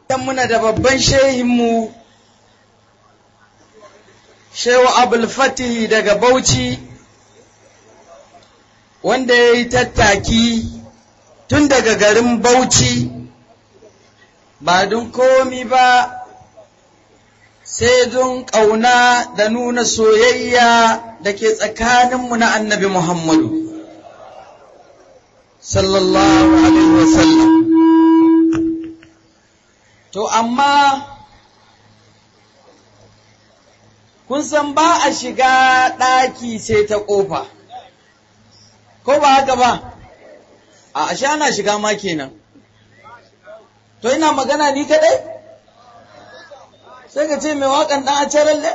Dan muna da babban shehinmu, Shehu Abul Fatih daga Bauchi, wanda ya yi tattaki tun daga garin Bauchi, ba don komi ba, sai don ƙauna da nuna soyayya da ke tsakaninmu na annabi Muhammadu. Sallallahu Alaihi Wasallam. To, amma kun san ba a shiga ɗaki sai ta ƙofa, ko ba haka ba, a ashe ana shiga ma kenan. To, ina magana ni kaɗai? Sai ka ce mai waƙan ɗan a caralle?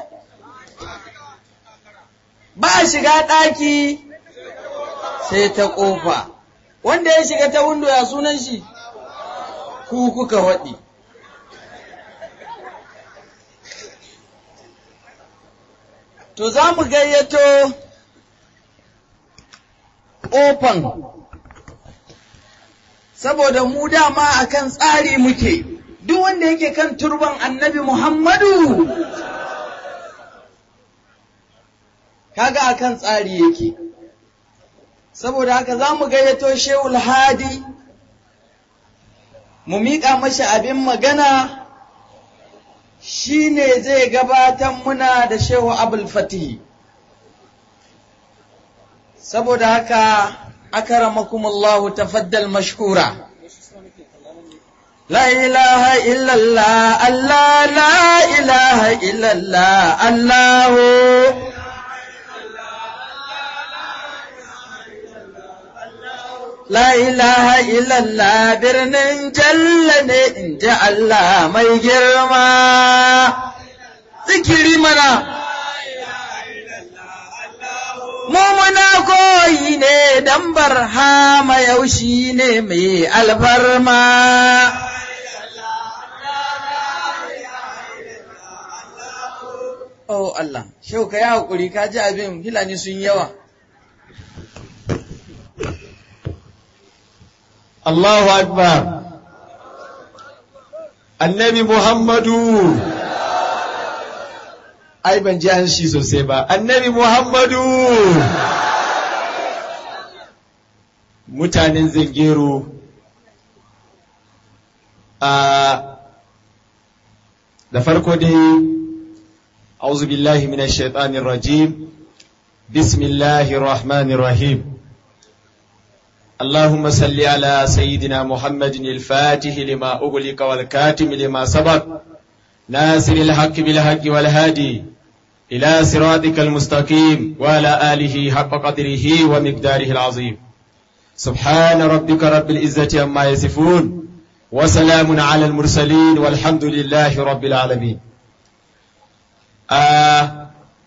Ba a shiga ɗaki sai ta ƙofa, wanda ya shiga ta windo ya sunan shi, ku kuka waɗi. To za mu gayyato ƙofan, saboda mu dama akan tsari muke, duk wanda yake kan turban annabi Muhammadu, kaga akan tsari yake. Saboda haka za mu gayyato Shehul Hadi, mu miƙa mashi abin magana. shi ne zai gabatar muna da shehu abul fatihi saboda haka akaramakumullahu tafaddal mashkura La ilaha illallah Allah la ilaha illallah Allahu La ilaha illallah birnin jalla ne in ji Allah mai girma. Zikiri mana. Mumuna koyi ne dan barhama yaushi ne mai alfarma. Oh Allah, shau ka yi haƙuri ka ji abin hilani sun yawa. Allahu Akbar Annabi Muhammadu ai ban ji an shi sosai ba Annabi Muhammadu mutanen zangero a da farko dai أعوذ بالله من الشيطان الرجيم بسم الله الرحمن الرحيم اللهم صل على سيدنا محمد الفاتح لما أغلق والكاتم لما سبق ناصر الحق بالحق والهادي إلى صراطك المستقيم وعلى آله حق قدره ومقداره العظيم سبحان ربك رب العزة عما يصفون وسلام على المرسلين والحمد لله رب العالمين آه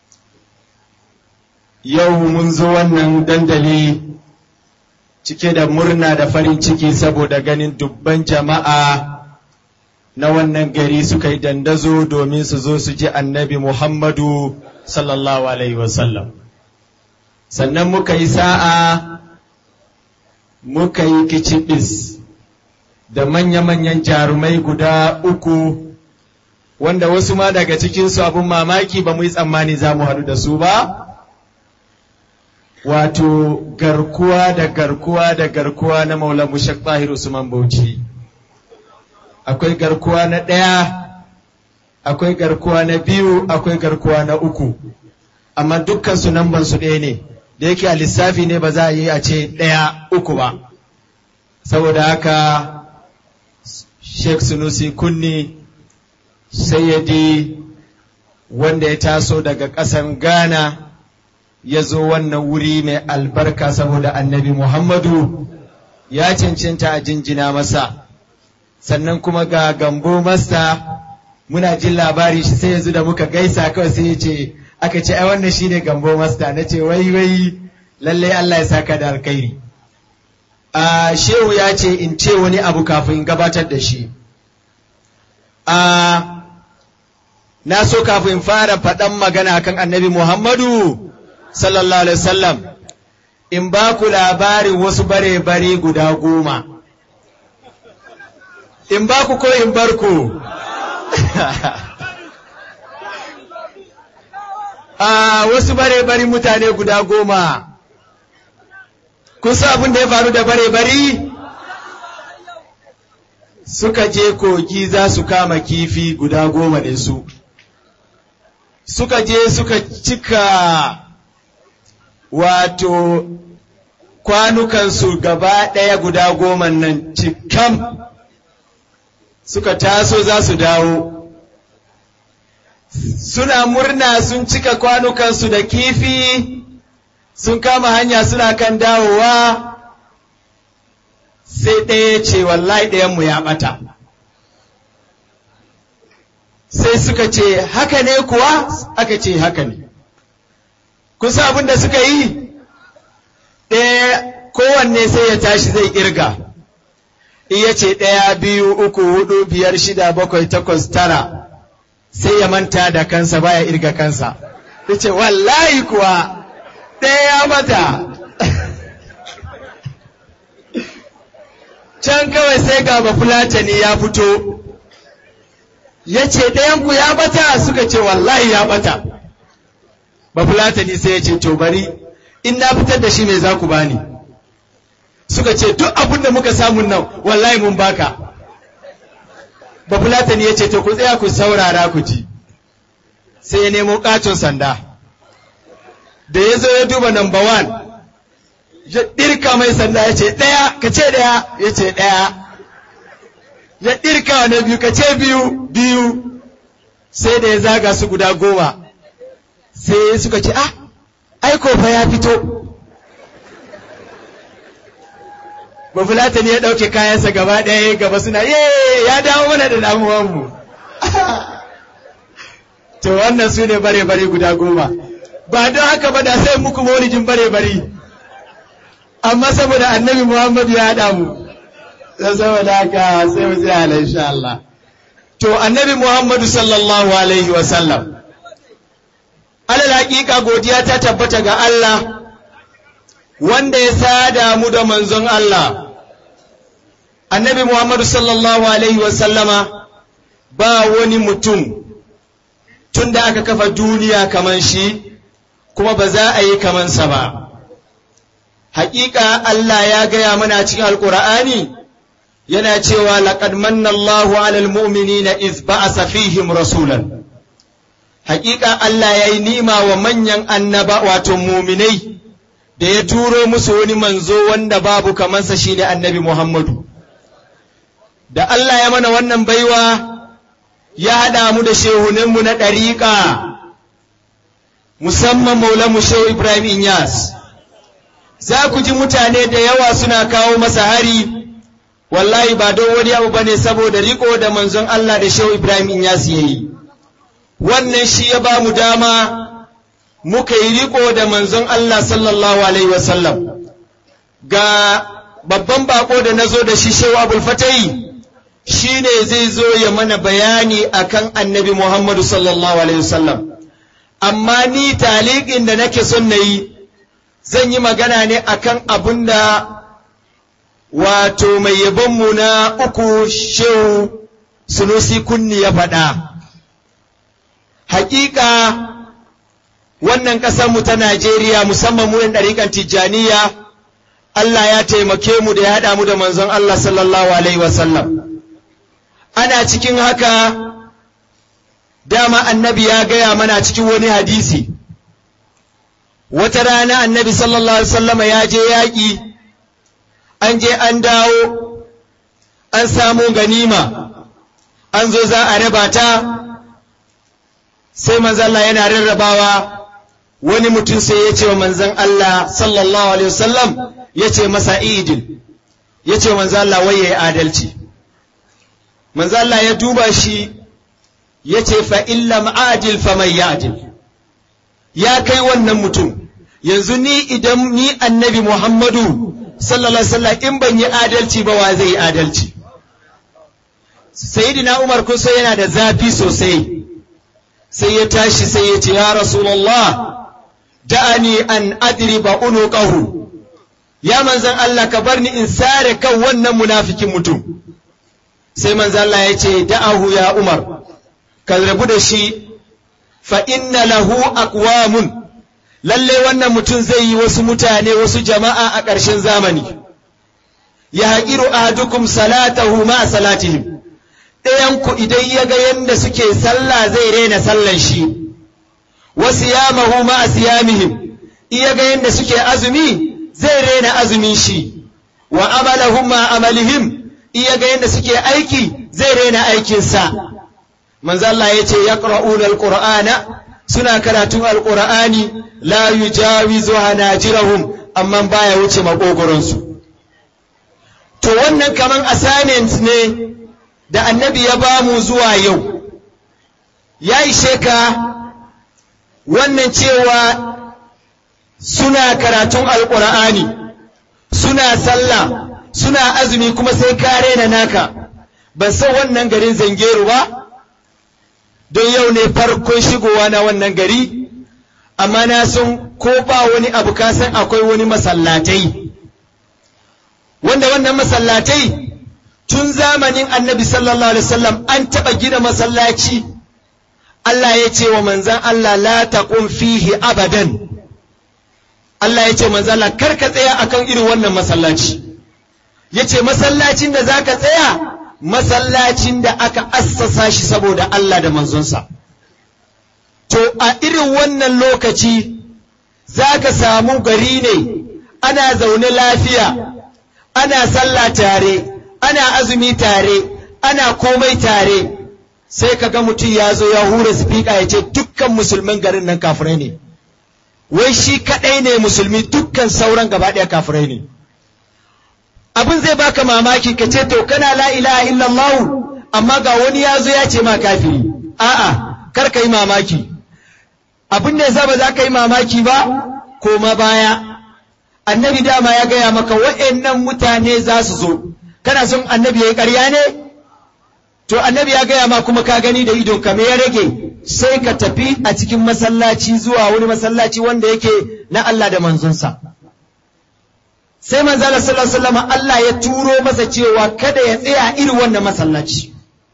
يوم منذ ونن دندلي cike da murna da farin ciki saboda ganin dubban jama'a na wannan gari suka yi dandazo domin su zo su ji annabi Muhammadu sallallahu Alaihi wasallam. Sannan muka yi sa'a muka yi kicibis da manya-manyan jarumai guda uku wanda wasu ma daga cikinsu abin mamaki ba mu yi tsammani za mu haɗu da su ba. wato garkuwa da garkuwa da garkuwa na Maula Mushak Tahir Usman Bauchi. Akwai garkuwa na ɗaya, akwai garkuwa na biyu, akwai garkuwa na uku, amma dukkan su nan su ɗaya ne, da yake a lissafi ne ba za a yi a ce ɗaya uku ba. Saboda haka Sheikh Sunusi Kunni sayyadi wanda ya taso daga ƙasan Ghana. ya zo wannan wuri mai albarka saboda annabi Muhammadu ya cancanta a jinjina masa sannan kuma ga gambo masta muna jin labari shi sai yanzu da muka gaisa kawai sai ya ce aka ce ai wannan shine gambo masta na ce wai wai lallai Allah ya saka da alkhairi a shehu ya ce in ce wani abu kafin gabatar da shi a na so kafin fara faɗan magana kan annabi Muhammadu sallallahu alaihi wasallam in ba ku labarin wasu bare-bare guda goma in ba ku ko in bar ku a wasu bare-bari mutane guda goma kun san abin da ya faru da bare-bari suka je kogi za su kama kifi guda goma ne su suka je suka cika wato kwanukansu gaba ɗaya guda goma nan cikam suka taso za su dawo suna murna sun cika kwanukansu da kifi sun kama hanya suna kan dawowa sai ɗaya ce wallahi ɗayanmu ya ɓata sai suka ce haka ne kuwa aka ce haka ne kusa abin da suka yi ɗaya kowanne sai ya tashi zai ƙirga iya ce ɗaya biyu uku hudu biyar shida bakwai takwas tara sai ya manta da kansa baya irga kansa ya ce wallahi kuwa ɗaya ya mata can kawai sai ga bafulatani ya fito ya ce ɗayanku ya bata suka ce wallahi ya bata bafulatani sai ya ce to bari in na fitar da shi mai za ku bani suka ce duk abin da muka samu nan wallahi mun baka bafulatani ya ce to ku tsaya ku saurara ku ji sai ya nemo katon sanda da ya zo ya duba number one ya ɗirka mai sanda ya ce ɗaya ka ce ɗaya ya ce ɗaya ya ɗirka na biyu ka ce biyu biyu sai da ya zaga su guda goma sai suka ce ah aiko fa ya fito bafulatani ya ɗauke kayansa gaba ɗaya gaba suna ye ya dawo mana da damuwanmu to wannan su ne bare-bare guda goma ba don haka ba da sai muku maulijin bare-bare amma saboda annabi muhammadu ya haɗa mu saboda haka sai mu tsaya ala insha Allah to annabi muhammadu sallallahu alaihi wasallam alal haƙiƙa godiya ta tabbata ga Allah wanda ya sada mu da manzon Allah annabi Muhammadu sallallahu alaihi wasallama ba wani mutum tun da aka kafa duniya kaman shi kuma ba za a yi kamansa ba haƙiƙa Allah ya gaya mana cikin alƙur'ani yana cewa laqad manna Allahu 'alal mu'minina iz ba'asa fihim rasulan haƙiƙa Allah ya yi nima wa manyan annaba wato muminai da ya turo musu wani manzo wanda babu kamansa shine annabi Muhammadu. Da Allah ya mana wannan baiwa ya haɗa mu da shehuninmu na ɗariƙa, musamman Maulamu Shehu Ibrahim Inyas. Za ku ji mutane da yawa suna kawo masa hari, wallahi ba don wani abu bane saboda riko da manzon Allah da Shehu Ibrahim Inyas ya yi. Wannan shi ya ba mu dama muka yi riko da manzon Allah sallallahu Alaihi wasallam ga babban bako da na zo da shi shewa abul fatayi shi ne zai zo ya mana bayani akan annabi Muhammadu sallallahu Alaihi wasallam amma ni taliƙin da nake son na yi zan yi magana ne akan abin da wato mai yabonmu na uku shehu sunusi kunni ya faɗa hakika wannan ƙasarmu ta Najeriya musamman mu ɗariƙan Tijjaniya Allah ya taimake mu da ya haɗa mu da manzon Allah sallallahu Alaihi wasallam. Ana cikin haka dama annabi ya gaya mana cikin wani hadisi. Wata rana annabi sallallahu Alaihi wasallama ya je yaƙi, an je an dawo, an samu ganima, an zo za a raba ta, sai manzalla yana rarrabawa. wani mutum sai ya ce wa manzan Allah sallallahu alaihi wasallam ya ce masa idil ya ce manzan Allah wai ya yi adalci manzan Allah ya duba shi ya ce fa illam adil fa mai yadil ya kai wannan mutum yanzu ni idan ni annabi Muhammadu sallallahu alaihi wasallam in ban yi adalci ba wa zai yi adalci sayyidina Umar kun sai yana da zafi sosai sai ya tashi sai ya ce ya rasulullah da'ani an adriba unuqahu ya manzan Allah ka bar ni in sare kan wannan munafikin mutum sai manzo Allah ya ce da'ahu ya Umar ka rabu da shi fa inna lahu aqwamun lalle wannan mutum zai yi wasu mutane wasu jama'a a ƙarshen zamani ya haƙiru ahadukum salatahu ma salatihim ɗayanku idan ya ga yadda suke sallah zai rena sallan shi wa siyamahu ma siyamihim iya ga yadda suke azumi zai rena azumin shi wa amalahum ma amalihim iya ga yadda suke aiki zai rena aikinsa manzo Allah yace yaqra'una alqur'ana suna karatun alqur'ani la yujawizu hanajirahum amma baya wuce makogoronsu to wannan kaman assignment ne da annabi ya ba mu zuwa yau ya ishe ka wannan cewa suna karatun alƙur'ani suna sallah suna azumi kuma sai ka rena naka ban san wannan garin zangeru ba don yau ne farkon shigowa na wannan gari amma na san ko ba wani abu ka san akwai wani masallatai wanda wannan masallatai tun zamanin annabi sallallahu alaihi wasallam an taɓa gina masallaci Allah ya ce wa manzan Allah la taqum fihi abadan Allah ya ce manzan Allah kar ka tsaya akan irin wannan masallaci ya ce masallacin da za ka tsaya masallacin da aka assasa shi saboda Allah da manzonsa to a irin wannan lokaci za ka samu gari ne ana zaune lafiya ana sallah tare ana azumi tare ana komai tare sai ka ga mutum ya zo ya hura sifika ya ce dukkan musulmin garin nan kafirai ne wai shi kaɗai ne musulmi dukkan sauran gaba ɗaya kafirai ne abin zai baka mamaki ka ce to kana la ilaha illallah amma ga wani ya zo ya ce ma kafiri a'a kar ka yi mamaki abin da yasa ba za ka yi mamaki ba koma baya annabi dama ya gaya maka wa'annan mutane za su zo kana son annabi ya yi ƙarya ne to annabi ya gaya ma kuma ka gani da idon ka me ya rage sai ka tafi a cikin masallaci zuwa wani masallaci wanda yake na Allah da manzonsa sai manzala sallallahu alaihi wasallam Allah ya turo masa cewa kada ya tsaya irin wannan masallaci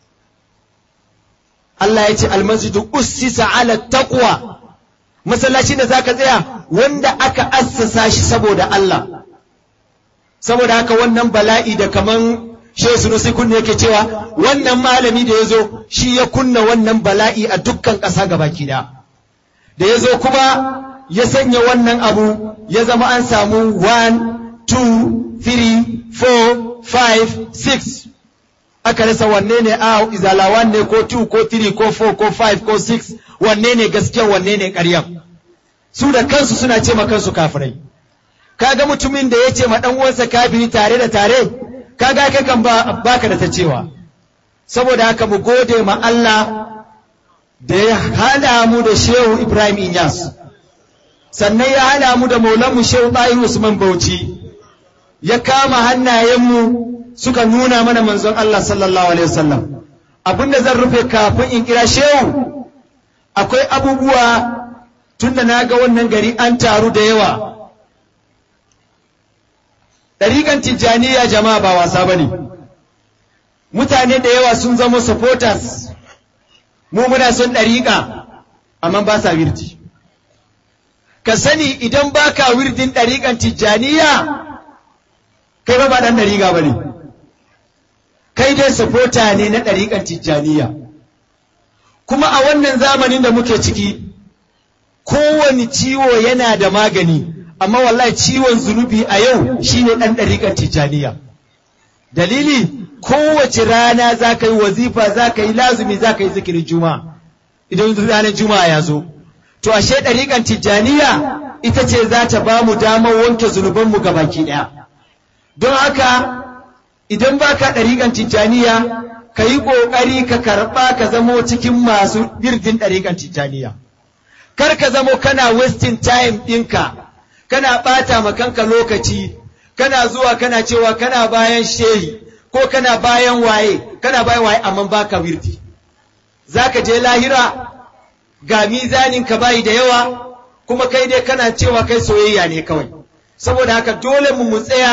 Allah ya ce almasjidu ussisa ala taqwa masallacin da zaka tsaya wanda aka assasa shi saboda Allah saboda haka wannan bala'i da kaman Shehu Sunusi kunne yake cewa wannan malami da ya zo shi ya kunna wannan bala'i a dukkan ƙasa gabaki da da ya zo kuma ya sanya wannan abu ya zama an samu 1 2 3 4 5 6 aka rasa wanne ne a izala ne ko 2 ko 3 ko 4 ko 5 ko 6 wanne ne gaskiya wanne ne ƙarya su da kansu suna ce ma kansu kafirai kaga mutumin da ya ce ma dan uwansa kafiri tare da tare kaga kai kan ba baka da ta cewa saboda haka mu gode ma Allah da ya hada mu da Shehu Ibrahim Inyas sannan ya hada mu da Maulanmu Shehu Tahir Usman Bauchi ya kama hannayenmu suka nuna mana manzon Allah sallallahu alaihi wasallam abinda zan rufe kafin in kira Shehu akwai abubuwa tunda na ga wannan gari an taru da yawa ɗariƙan tijjaniya jama'a ba wasa ba ne mutane da yawa sun zama supporters mu muna son ɗariƙa amma ba sa wirdi ka sani idan ba ka wirdin ɗariƙan tijjaniya kai ba ba ɗan ɗariƙa ba ne kai dai supporter ne na ɗariƙan tijjaniya kuma a wannan zamanin da muke ciki kowane ciwo yana da magani amma wallahi ciwon zunubi a yau shine ɗan ɗariƙar tijjaniya dalili kowace rana za ka yi wazifa za ka yi lazumi za ka yi zikirin juma'a idan ranar juma'a ya zo to ashe ɗariƙar tijjaniya ita ce za ta ba mu damar wanke zunubanmu ga baki ɗaya don haka idan ba ka ɗariƙar tijjaniya ka yi ƙoƙari ka karɓa ka zamo cikin masu birdin ɗariƙar tijjaniya kar ka zamo kana wasting time ɗinka kana ɓata ma kanka lokaci kana zuwa kana cewa kana bayan shehi ko kana bayan waye kana bayan waye amma baka wirdi zaka je lahira ga mizanin ka bayi da yawa kuma kai dai kana cewa kai soyayya ne kawai saboda haka dole mu mu tsaya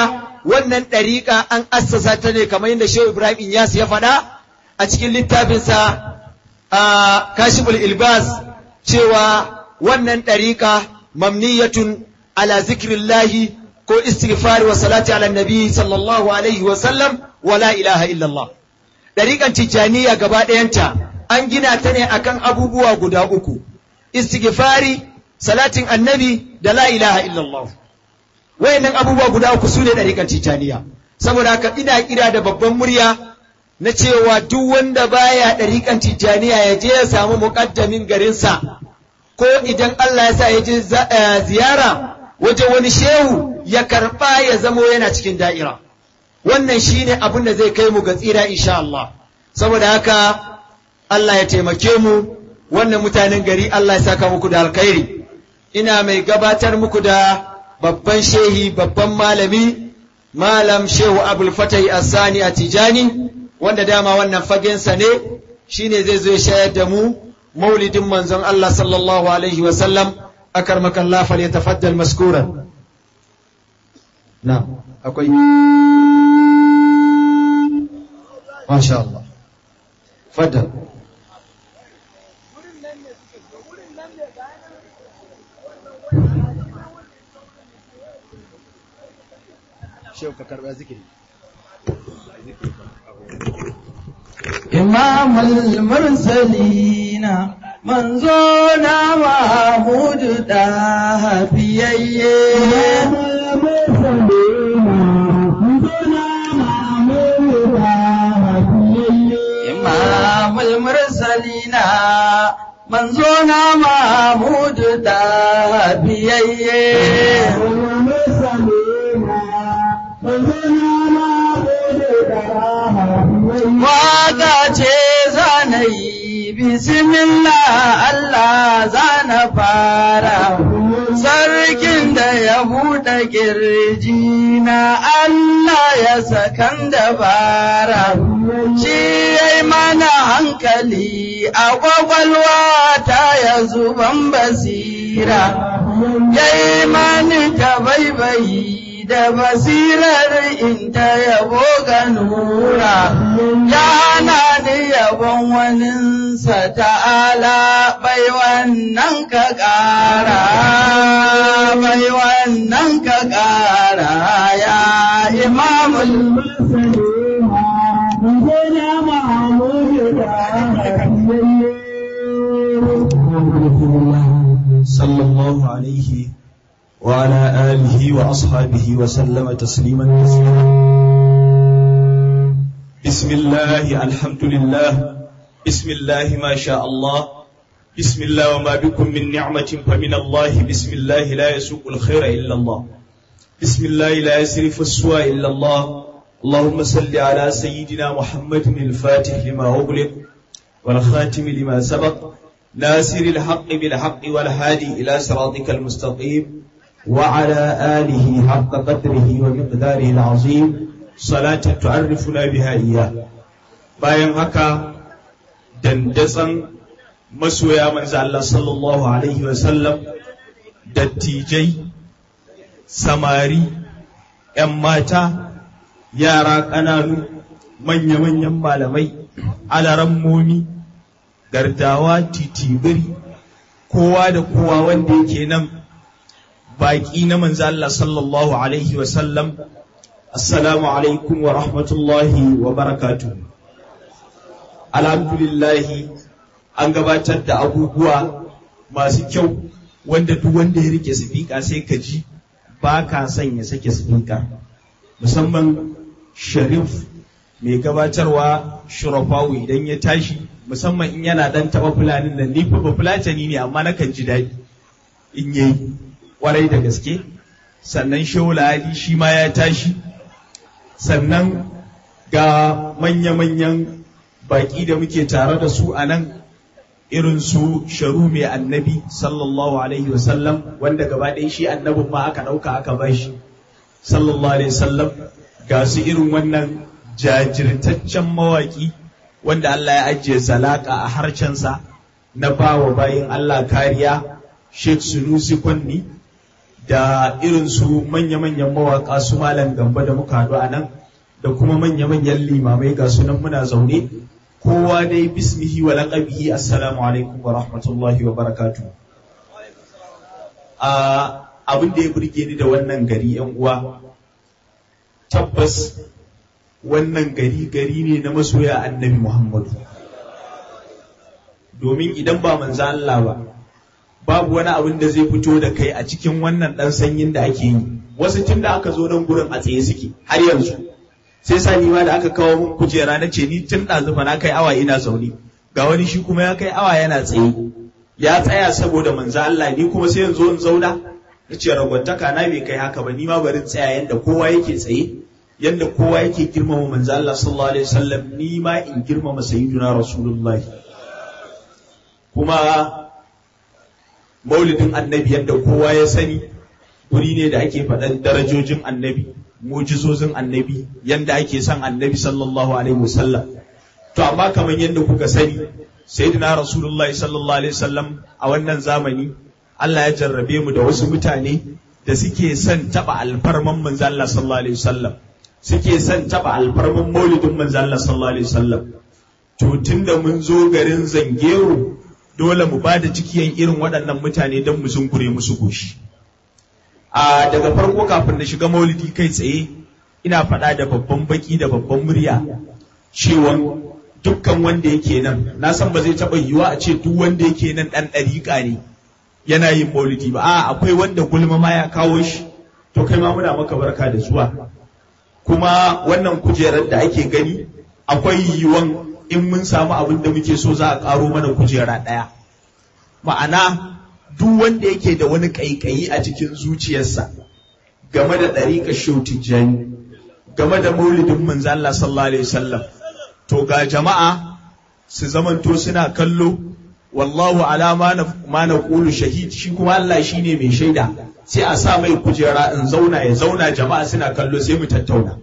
wannan ɗariƙa an assasa ta ne kamar yadda Shehu Ibrahim Inyas ya faɗa a cikin littafinsa a Kashiful Ilbas cewa wannan ɗariƙa mamniyatun ala zikrillahi ko istighfari wa salati ala nabi sallallahu alaihi wa sallam wa la ilaha illallah ɗariƙan tijjaniya gaba ɗayanta an gina ta ne akan abubuwa guda uku istighfari salatin annabi da la ilaha illallah wayannan abubuwa guda uku su ne ɗariƙan tijjaniya saboda haka ina kira da babban murya na cewa duk wanda baya ɗariƙan tijjaniya ya je ya samu muƙaddamin garinsa ko idan Allah ya sa ya je ziyara wajen wani shehu ya karɓa ya zamo yana cikin da'ira wannan shine abin da zai kai mu ga tsira insha Allah saboda haka Allah ya taimake mu wannan mutanen gari Allah ya saka muku da alkhairi ina mai gabatar muku da babban shehi babban malami malam shehu abul fatai asani a tijani wanda dama wannan fagensa ne shine zai zo ya shayar da mu maulidin manzon Allah sallallahu alaihi wa sallam akarmaka Allah fal yatafaddal maskuran na akwai masha Allah faddal shehu ka karba zikiri إمام المرسلين منزونا محمود داه بيي إمام المرسلين منزونا محمود داه بيي إمام المرسلين منزونا محمود داه بيي إمام المرسلين منزونا محمود داه Waka ce zana yi bismillah Allah zana fara sarkin da ya buɗe ƙirji na Allah ya sakan dabara shi ya yi mana hankali a ƙwaƙwalwa ta ya zuban basira ya yi mani ta baibayi da basirar in ta yabo ga nura yana ni yabon waninsa ta'ala bai wannan ka ƙara bai wannan ka ƙara ya imamul صلى الله عليه وعلى آله وأصحابه وسلم تسليما كثيرا بسم الله الحمد لله بسم الله ما شاء الله بسم الله وما بكم من نعمة فمن الله بسم الله لا يسوق الخير إلا الله بسم الله لا يسرف السوء إلا الله اللهم صل على سيدنا محمد الفاتح لما أغلق والخاتم لما سبق ناصر الحق بالحق والهادي إلى صراطك المستقيم وعلى آله حق قدره ومقداره العظيم صلاة تعرفنا بها إياه bayan haka dandatsan masoya manzo Allah sallallahu alaihi wasallam dattijai samari ‘yan mata yara ƙananu manya-manyan malamai alarammomi gardawa titibiri kowa da kowa wanda yake nan baƙi na manzo Allah sallallahu alaihi wa sallam assalamu alaikum wa rahmatullahi wa barakatuh alhamdulillahi an gabatar da abubuwa masu kyau wanda duk wanda ya rike sifika sai ka ji ba ka son ya sake sifika musamman sharif mai gabatarwa shurafawu idan ya tashi musamman in yana dan taba fulanin nan ni fa ba fulatani ne amma nakan ji daɗi in yayi kwarai da gaske sannan shaula ali shi ma ya tashi sannan ga manya-manyan baƙi da muke tare da su a nan irin su sharu mai annabi sallallahu alaihi wasallam wanda gaba ɗaya shi annabin ma aka ɗauka aka ba shi sallallahu alaihi wasallam ga su irin wannan jajirtaccen mawaƙi wanda Allah ya ajiye zalaka a harcensa na ba wa bayin Allah kariya Sheikh Sunusi Kwanni da irin su manya-manyan mawaƙa su malam gamba da muka haɗu a nan da kuma manya-manyan limamai ga sunan muna zaune kowa dai bismihi wa laqabihi assalamu alaikum wa rahmatullahi wa barakatuh abin da ya burge ni da wannan gari yan uwa tabbas wannan gari gari ne na masoya annabi Muhammadu domin idan ba manzo Allah ba babu wani abin da zai fito da kai a cikin wannan dan sanyin da ake yi wasu tun da aka zo nan gurin a tsaye suke har yanzu sai sa ni ma da aka kawo mun kujera na ce ni tun ɗazu fa na kai awa ina zaune ga wani shi kuma ya kai awa yana tsaye ya tsaya saboda manzo Allah ni kuma sai yanzu in zauna na ce ragwantaka na bai kai haka ba ni ma bari tsaya yanda kowa yake tsaye yanda kowa yake girmama manzo Allah sallallahu alaihi wasallam ni ma in girmama sayyiduna rasulullahi kuma maulidin annabi yadda kowa ya sani guri ne da ake faɗan darajojin annabi mujizozin annabi yadda ake son annabi sallallahu alaihi wasallam to amma kamar yadda kuka sani sayyidina rasulullahi sallallahu alaihi wasallam a wannan zamani Allah ya jarrabe mu da wasu mutane da suke son taba alfarman manzo Allah sallallahu alaihi wasallam suke son taba alfarman maulidin manzo Allah sallallahu alaihi wasallam to tunda mun zo garin zangero dole mu ba da cikiyan irin waɗannan mutane don mu zungure musu goshi. A daga farko kafin na shiga maulidi kai tsaye ina faɗa da babban baki da babban murya cewa dukkan wanda yake nan na san ba zai taɓa yiwuwa a ce duk wanda yake nan ɗan ɗariƙa ne yana yin maulidi ba a akwai wanda gulma ma ya kawo shi to kai ma muna maka barka da zuwa kuma wannan kujerar da ake gani akwai yiwuwan in mun samu abin da muke so za a ƙaro mana kujera ɗaya. Ma'ana duk wanda yake da wani ƙaiƙayi a cikin zuciyarsa game da ɗariƙa tijjani game da maulidin manzo Allah sallallahu alaihi wasallam to ga jama'a su zamanto suna kallo wallahu ala ma na ƙulu shahid shi kuma Allah shine mai shaida sai a sa mai kujera in zauna ya zauna jama'a suna kallo sai mu tattauna.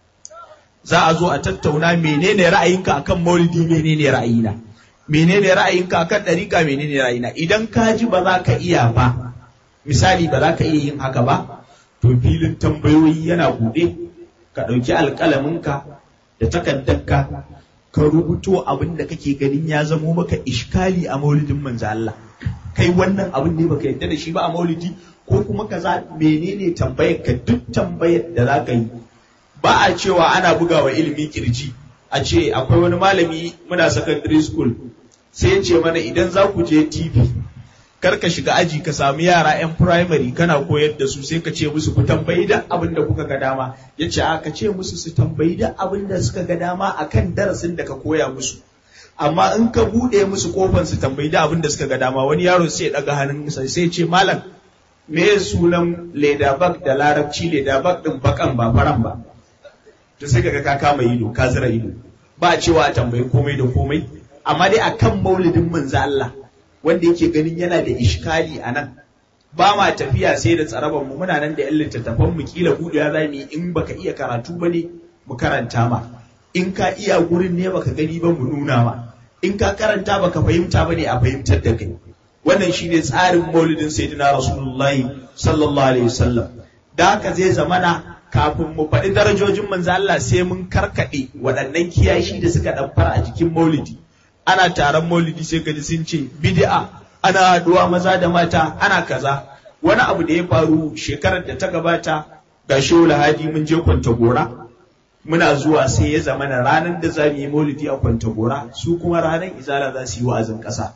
za a zo a tattauna menene ra'ayinka akan maulidi menene ra'ayina menene ra'ayinka akan ɗariƙa menene ra'ayina idan ka ji ba za ka iya ba misali ba za ka iya yin haka ba to filin tambayoyi yana buɗe ka ɗauki alƙalaminka da takaddarka ka rubuto abin da kake ganin ya zamo maka ishkali a maulidin manzo Allah kai wannan abin ne baka yarda da shi ba a maulidi ko kuma kaza menene tambayar ka duk tambayar da za ka yi ba a cewa ana bugawa ilimi kirji a ce akwai wani malami muna secondary school sai ce mana idan za ku je TV kar ka shiga aji ka samu yara 'yan primary kana koyar da su sai ka ce musu ku tambayi da abin da kuka ga dama ya ce a ka ce musu su tambayi da abin da suka ga dama akan darasin da ka koya musu amma in ka buɗe musu kofan su tambayi da abin da suka ga dama wani yaro sai ya ɗaga hannunsa sai ce malam me sunan leda bag da larabci leda bag din bakan ba faran ba to sai kaga ka kama ido ka zira ido ba cewa a tambayi komai da komai amma dai akan maulidin manzo Allah wanda yake ganin yana da ishkali a nan ba ma tafiya sai da tsaraban mu muna nan da yan littattafan mu kila buɗewa za mu yi in baka iya karatu ba ne mu karanta ma in ka iya gurin ne baka gani ba mu nuna ma in ka karanta baka fahimta ba ne a fahimtar da kai wannan shine tsarin maulidin sayyidina rasulullahi sallallahu alaihi wasallam da haka zai zamana kafin mu faɗi darajojin manzo Allah sai mun karkaɗe waɗannan kiyashi da suka ɗamfara a jikin maulidi ana taron maulidi sai ka ji sun ce bid'a ana haɗuwa maza da mata ana kaza wani abu da ya faru shekarar da ta gabata ga shehu lahadi mun je kwantagora muna zuwa sai ya zama na ranar da za mu yi maulidi a kwantagora su kuma ranar izala za su yi wa'azin ƙasa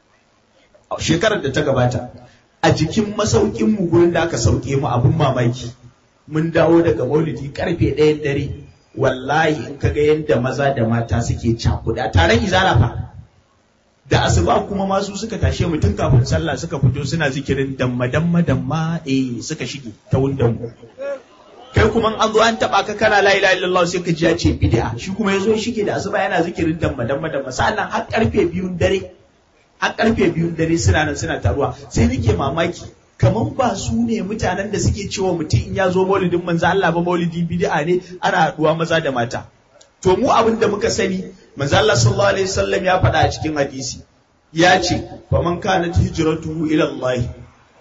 shekarar da ta gabata a jikin masaukin mu gurin da aka sauke mu abin mamaki mun dawo daga maulidi karfe ɗayan dare wallahi in kaga yadda maza da mata suke cakuda taron izala fa da asuba kuma masu suka tashe mu tun kafin sallah suka fito suna zikirin damma damma damma eh suka shige ta wundan mu kai kuma an zo an taba ka kana la ilaha illallah sai ka ji ya ce bid'a shi kuma yazo ya shige da asuba yana zikirin damma damma damma sannan har karfe biyun dare har karfe biyun dare suna nan suna taruwa sai nake mamaki kamar ba su ne mutanen da suke cewa mutum in ya zo maulidin manzo Allah ba maulidi bid'a ne ana haduwa maza da mata to mu abin da muka sani manzo Allah sallallahu alaihi wasallam ya faɗa a cikin hadisi ya ce fa man kanat hijratuhu ila Allah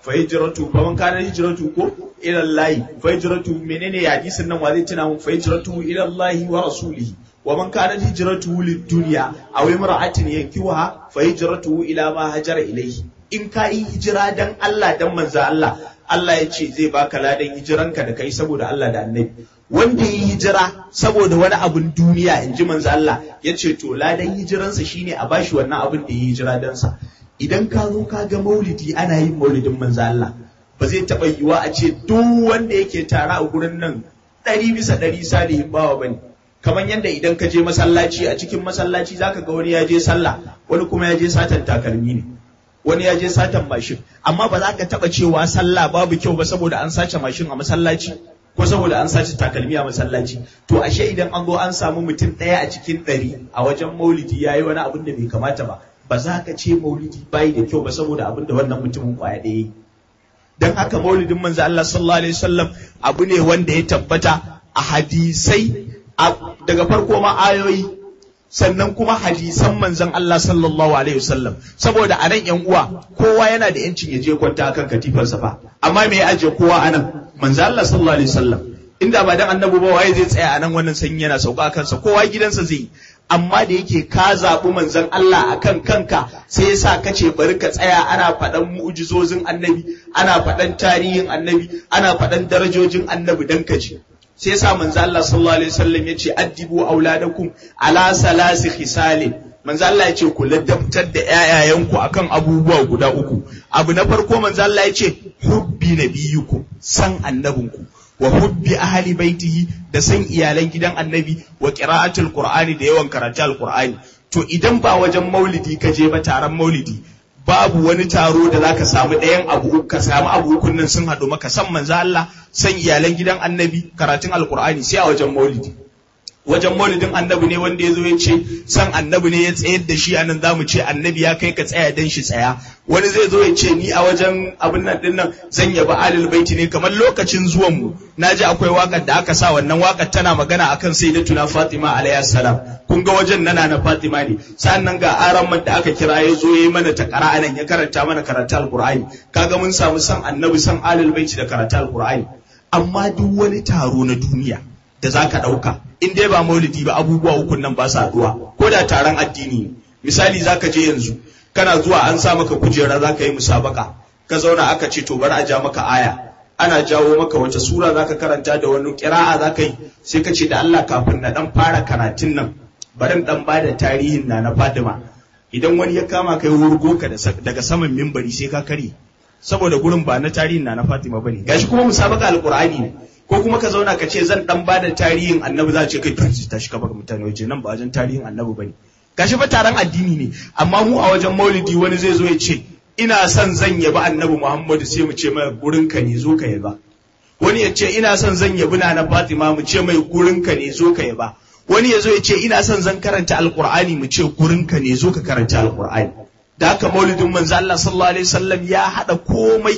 fa hijratu fa man kana hijratu ko ila Allah fa hijratu menene hadisin nan wa zai tuna mun fa hijratu ila Allah wa rasulihi wa man kana hijratu lid dunya aw imra'atin yankiwa fa hijratu ila ma hajara ilayhi in ka yi hijira dan Allah dan manzo Allah Allah ya ce zai baka ladan hijiranka da kai saboda Allah da annabi wanda ya yi hijira saboda wani abun duniya in ji manzo Allah ya ce to ladan hijiransa shine a bashi wannan abin da ya yi hijira dan sa idan ka zo ka ga maulidi ana yin maulidin manzo Allah ba zai taɓa yiwa a ce duk wanda yake tare a gurin nan ɗari bisa ɗari salihin bawa bane kamar yadda idan ka je masallaci a cikin masallaci zaka ga wani ya je sallah wani kuma ya je satan takalmi ne wani ya je satan mashin amma ba za ka taba cewa sallah babu kyau ba saboda an sace mashin a masallaci ko saboda an sace takalmi a masallaci to ashe idan an zo an samu mutum ɗaya a cikin ɗari a wajen maulidi ya yi wani abin da bai kamata ba ba za ka ce maulidi bai da kyau ba saboda abin da wannan mutumin kwaya ɗaya yi don haka maulidin manzo Allah sallallahu alaihi wasallam abu ne wanda ya tabbata a hadisai daga farko ma ayoyi sannan kuma hadisan manzon Allah sallallahu alaihi wasallam saboda anan yan uwa kowa yana da yancin ya je kwanta akan katifarsa fa amma me ya aje kowa anan manzon Allah sallallahu alaihi wasallam inda ba dan annabi ba waye zai tsaya anan wannan sanyi yana sauka kansa kowa gidansa zai amma da yake ka zaɓi manzon Allah akan kanka sai yasa ka ce bari ka tsaya ana faɗan mu'jizozin annabi ana faɗan tarihin annabi ana faɗan darajojin annabi dan ka ji sai yasa manzo Allah sallallahu alaihi wasallam yace addibu auladakum ala salasi khisalin manzo Allah yace ku ladabtar da ƴaƴayenku akan abubuwa guda uku abu na farko manzo Allah yace hubbi nabiyukum san annabinku wa hubbi ahli baitihi da san iyalan gidan annabi wa qira'atul qur'ani da yawan karatu alqur'ani to idan ba wajen maulidi ka je ba taron maulidi babu wani taro da zaka samu ɗayan abu ka samu abu ukun nan sun haɗu maka san manzo Allah san iyalan gidan annabi karatun alqur'ani sai a wajen maulidi wajen maulidin annabi ne wanda ya zo ya ce san annabi ne ya tsayar da shi anan zamu ce annabi ya kai ka tsaya dan shi tsaya wani zai zo ya ce ni a wajen abin nan din nan zan yabi alil baiti ne kamar lokacin zuwan mu naji akwai wakar da aka sa wannan wakar tana magana akan sayyidatuna Fatima alayha salam kun ga wajen nana na Fatima ne sannan ga aran da aka kira ya zo yayi mana ta anan ya karanta mana karatu alqur'ani kaga mun samu san annabi san alil baiti da karatu alqur'ani amma duk wani taro na duniya da za ka ɗauka in dai ba maulidi ba abubuwa ukun nan ba su haɗuwa ko da taron addini ne misali za ka je yanzu kana zuwa an sa maka kujera za ka yi musabaka ka zauna aka ce to bari a ja maka aya ana jawo maka wace sura za ka karanta da wani kira'a za ka yi sai ka ce da Allah kafin na ɗan fara karatun nan bari ɗan ba da tarihin na na Fatima idan wani ya kama kai wurgo ka daga saman mimbari sai ka kare saboda gurin ba na tarihin na na Fatima bane gashi kuma musabaka alqur'ani ne ko kuma ka zauna ka ce zan dan bada tarihin annabi za ce kai turji ta shi ka baka mutane waje nan ba wajen tarihin annabi bane gashi fa taron addini ne amma mu a wajen maulidi wani zai zo ya ce ina son zan yabi annabi Muhammadu sai mu ce mai gurin ka ne zo ka yaba wani ya ce ina son zan yabi na Fatima mu ce mai gurin ka ne zo ka yaba wani ya zo ya ce ina son zan karanta alqur'ani mu ce gurin ka ne zo ka karanta alqur'ani da haka maulidin manzo Allah sallallahu alaihi wasallam ya hada komai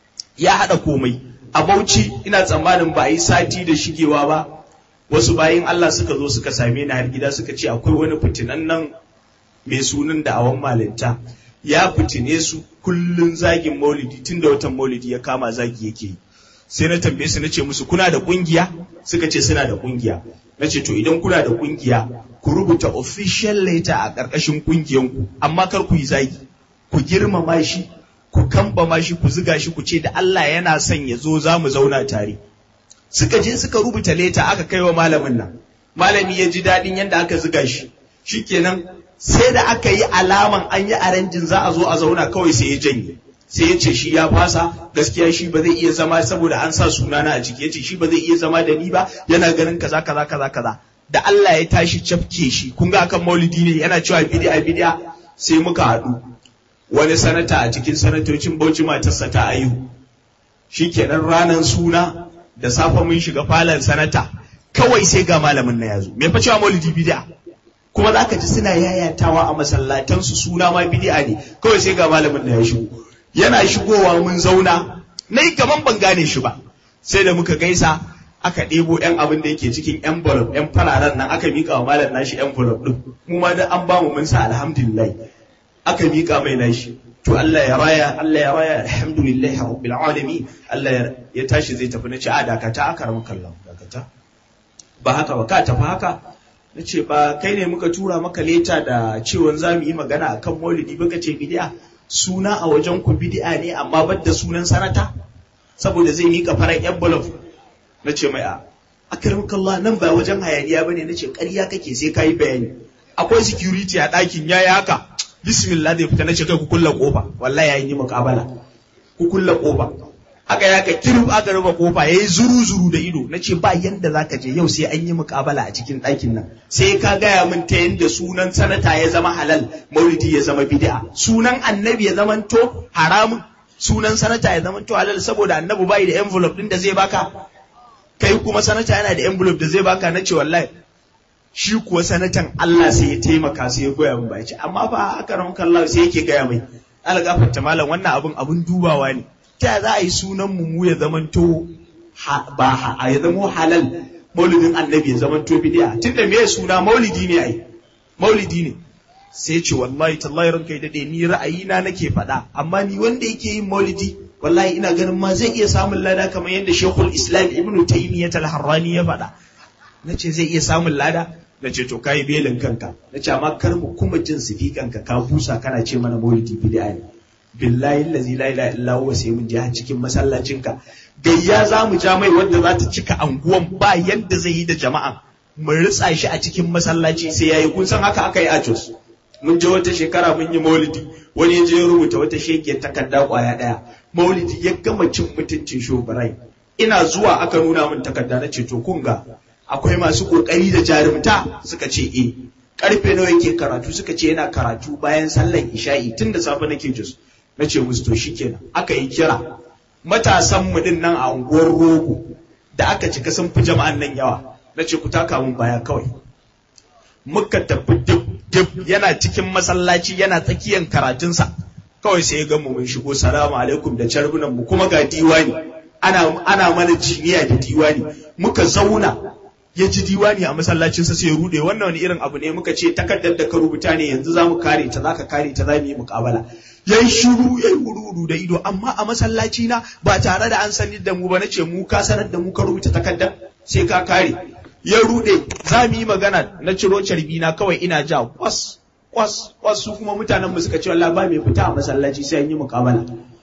ya hada komai a Bauchi ina tsammanin ba a yi sati da shigewa ba wasu bayin Allah suka zo suka same ni har gida suka ce akwai wani fitinan nan mai sunan da awan malinta ya fitine su kullun zagin maulidi tunda watan maulidi ya kama zagi yake yi sai na tambaye su nace musu kuna da kungiya suka ce suna da kungiya nace to idan kuna da kungiya ku rubuta official letter a ƙarƙashin kungiyanku amma kar ku yi zagi ku girmama shi ku kambama shi ku ziga shi ku ce da Allah yana son ya zo za mu zauna tare suka je suka rubuta leta aka kai wa malamin nan malami ya ji daɗin yadda aka ziga shi shikenan sai da aka yi alaman an yi aranjin za a zo a zauna kawai sai ya janye sai ya ce shi ya fasa gaskiya shi ba zai iya zama saboda an sa sunana a ciki ya ce shi ba zai iya zama da ni ba yana ganin kaza kaza kaza kaza da Allah ya tashi cafke shi kun ga akan maulidi ne yana cewa bid'a bid'a sai muka haɗu wani sanata a cikin sanatocin Bauchi matarsa ta ayu shikenan ranar suna da safe mun shiga falon sanata kawai sai ga malamin na yazo me fa cewa maulidi bid'a kuma zaka ji suna yayatawa a masallatan su suna ma bid'a ne kawai sai ga malamin na ya shigo yana shigowa mun zauna nayi kaman ban gane shi ba sai da muka gaisa aka ɗebo yan abin da yake cikin envelope yan fararen nan aka miƙa wa malam nashi envelope din mu ma da an bamu mun sa alhamdulillah aka miƙa mai nashi to Allah ya raya Allah ya raya alhamdulillahi rabbil alamin Allah ya tashi zai tafi na ce a dakata aka ramu kallon dakata ba haka ba ka tafi haka na ce ba kai ne muka tura maka leta da cewa za mu yi magana akan maulidi baka ce bidi'a suna a wajen ku bidi'a ne amma bar da sunan sanata saboda zai mika farar envelope na ce mai a akramakallah nan ba wajen hayaniya bane na ce ƙarya kake sai ka yi bayani akwai security a ɗakin yayi haka bismillah zai fita na ce kai ku kulla kofa wallahi yayin yi muƙabala ku kulla kofa aka ya ka kirub aka rufe kofa yayi zuru zuru da ido nace ba yanda zaka je yau sai an yi muƙabala a cikin ɗakin nan sai ka gaya min ta yanda sunan sanata ya zama halal maulidi ya zama bid'a sunan annabi ya zama to haramun sunan sanata ya zama to halal saboda annabi bai da envelope din da zai baka kai kuma sanata yana da envelope da zai baka nace wallahi shi kuwa sanatan Allah sai ya taimaka sai ya goya min baki amma fa aka ran kallah sai yake gaya mai algafarta malam wannan abun abun dubawa ne ta za a yi sunan mu ya zamanto ba a ya zamo halal maulidin annabi ya zamanto bid'a tunda me suna maulidi ne ai maulidi ne sai ce wallahi tallahi ranka ya dade ni ra'ayina nake faɗa amma ni wanda yake yin maulidi wallahi ina ganin ma zai iya samun lada kamar yadda Sheikhul Islam Ibn Taymiyyah al-Harrani ya faɗa nace zai iya samun lada nace to kai belin kanka nace amma kar mu kuma jin sifikanka ka busa kana ce mana maulidi bid'a ne billahi allazi la ilaha illa huwa sai mun je har cikin masallacinka gayya za mu ja mai wanda za ta cika anguwan ba yadda zai yi da jama'a mu ritsa shi a cikin masallaci sai yayi kun san haka aka yi a Jos mun je wata shekara mun yi maulidi wani ya je ya rubuta wata shekiyar takarda kwaya daya maulidi ya gama cin mutuncin shobarai ina zuwa aka nuna min takarda na ce to kun ga akwai masu kokari da jarumta suka ce eh karfe nawa yake karatu suka ce yana karatu bayan sallar isha'i tun da safe nake Jos na ce musu to shikenan aka yi kira matasan mu din nan a unguwar rogo da aka cika sun fi jama'an nan yawa na ce ku taka mun baya kawai muka tafi duk duk yana cikin masallaci yana tsakiyan karatunsa kawai sai ya ga mu mun shigo salamu alaikum da carbunan mu kuma ga diwani ana ana mana jiniya da diwani muka zauna ya ji diwani a masallacinsa sai ya rude wannan wani irin abu ne muka ce takardar da ka rubuta ne yanzu za mu kare ta za ka kare ta za mu yi muƙabala ya yi shiru ya yi wuru da ido amma a masallaci na ba tare da an sanar da mu ba na ce mu ka sanar da mu ka rubuta takardar sai ka kare ya rude za mu yi magana na ciro carbi na kawai ina ja kwas kwas kwas su kuma mutanen mu suka ce wallahi ba mai fita a masallaci sai an yi muƙabala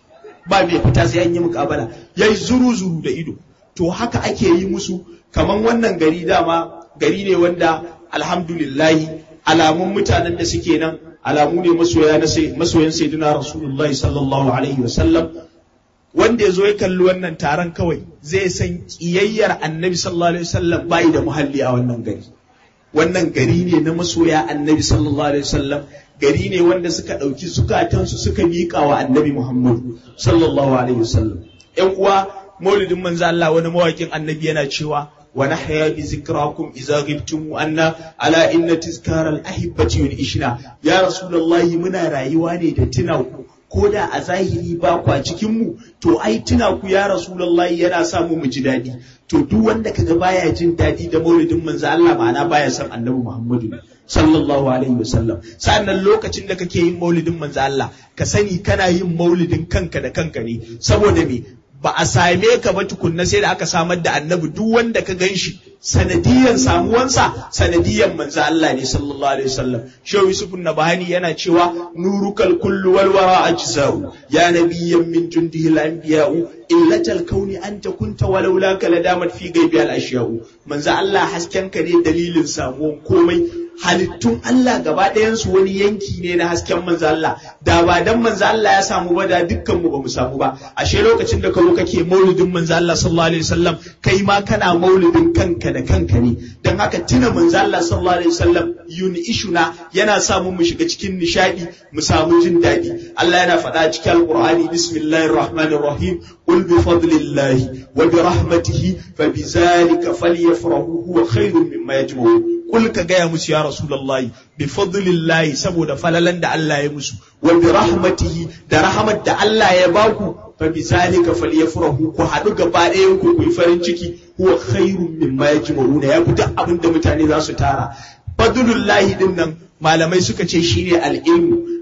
ba mai fita sai an yi muƙabala yayi zuru zuru da ido to haka ake yi musu kaman wannan gari dama gari ne wanda alhamdulillahi alamun mutanen da suke nan alamu ne masoya na masoyan sayyidina rasulullahi sallallahu alaihi wasallam wanda ya zo ya kalli wannan taron kawai zai san kiyayyar annabi sallallahu alaihi wasallam bai da muhalli a wannan gari wannan gari ne na masoya annabi sallallahu alaihi wasallam gari ne wanda suka ɗauki zukatansu suka miƙa wa annabi muhammadu sallallahu alaihi wasallam ƴan uwa maulidin manzo Allah wani mawakin annabi yana cewa wa nahya bi zikrakum idza ghibtum anna ala inna tizkara al ahibbati yunishna ya rasulullahi muna rayuwa ne da tuna ku ko da a zahiri ba kwa cikin mu to ai tuna ku ya rasulullahi yana sa mu mu ji dadi to duk wanda kaga baya jin dadi da maulidin manzo Allah ma'ana baya son annabi Muhammadu sallallahu alaihi wasallam sannan lokacin da kake yin maulidin manzo Allah ka sani kana yin maulidin kanka da kanka ne saboda me ba a same ka ba tukunna sai da aka samar da annabi duk wanda ka gan shi sanadiyan samuwansa sanadiyan manzo Allah ne sallallahu alaihi wasallam shehu yusuf nabahani yana cewa nurukal kullu wal wara ajza'u ya nabiyyan min jundihi al anbiya'u illatal kauni anta kunta walau la kala damat fi gaibi al ashya'u manzo Allah hasken ka ne dalilin samuwan komai halittun Allah gaba ɗayansu wani yanki ne na hasken manzo Allah da ba dan manzo Allah ya samu ba da dukkan mu ba mu samu ba ashe lokacin da ka zo kake maulidin manzo Allah sallallahu alaihi wasallam kai ma kana maulidin kanka da kanka ne dan haka tuna manzo Allah sallallahu alaihi wasallam yuni ishuna yana sa mu mu shiga cikin nishadi mu samu jin daɗi Allah yana faɗa cikin alqur'ani bismillahir rahmanir rahim qul bi fadlillahi wa bi rahmatihi fa bi zalika falyafrahu huwa khairun mimma yajma'un kul ka gaya musu ya rasulullahi bi fadlillahi saboda falalan da Allah ya musu wa bi rahmatihi da rahmat da Allah ya baku fa bi zalika falyafrahu ku hadu gaba ɗayan ku ku yi farin ciki huwa khairun mimma yajma'una ya duk abin da mutane za su tara fadlullahi din nan malamai suka ce shine al-ilmu